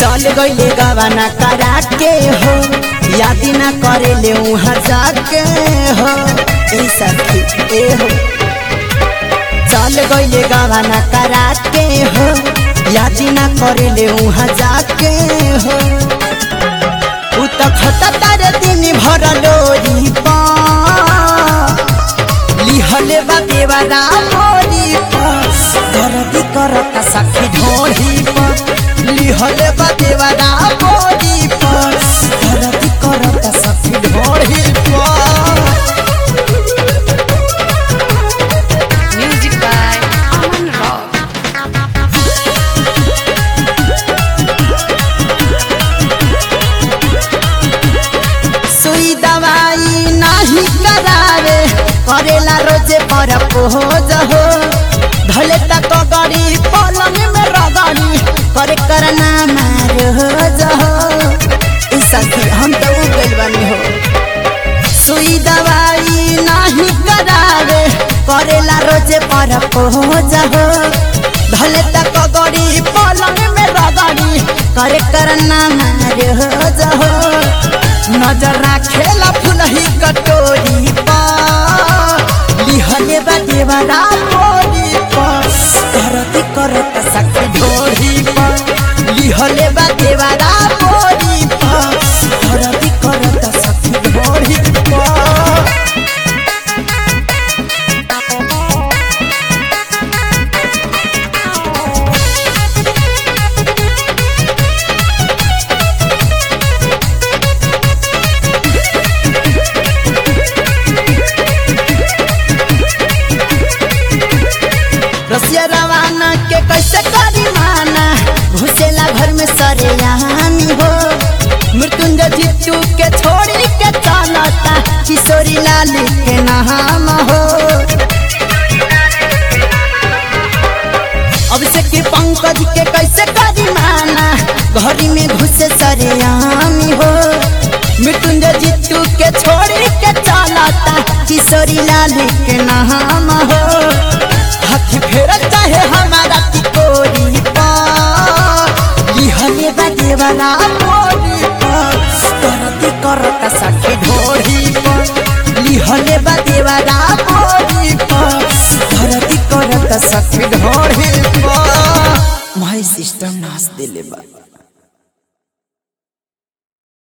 चल गईले गवाना करा के हो याद ना करे ले वहाँ जाके हो ए सखी ए हो चल गईले गवाना करा के हो याद ना करे ले वहाँ जाके हो उ त खता तारे दिन भर लोरी पा लिहले बा देवरा मोरी पा दर्दी करत सखी ढोढ़ी पा लिहले बा देवरा मोरी पा दर्दी करत सखी ढोढ़ी पा Music by Aman Rock. सुई दवाई नाही करावे करेला रोजे पर पोज हो भले तक गड़ी पलंग में रगड़ी करे करना मारोज हो ई सखी हम तो उ गइल बानी हो सुई दवाई नाही करावे करेला रोजे पर पोज हो भले तक गड़ी पलंग में रगड़ी करे करना मारोज हो नजर राखेला फुलही कटोरी पा लिहले बा देवरा मोरी पा करती करत सखी ढोरी पा लिहले बा देवरा मोरी पा करती करत सखी ढोरी पा रसिया रवाना के कैसे करी माना घुसेला घर में सरेयानी हो मृत्युंजय जीतू के छोड़ी के चलता किशोरी लाल के नाम हो अभिषेक के पंकज के कैसे करी माना घरी में घुसे सरेयामी हो मृत्युंजय जीतू के छोड़ी के चलता किशोरी लाल के नाम हो हाथी फेर चाहे हमारा तिकोरी पा लिहले बा देवरा मोरी पा करती करता सखी ढोरी पा लिहले बा देवरा मोरी पा करती करता सखी ढोरी पा माय सिस्टम नाच दिले बा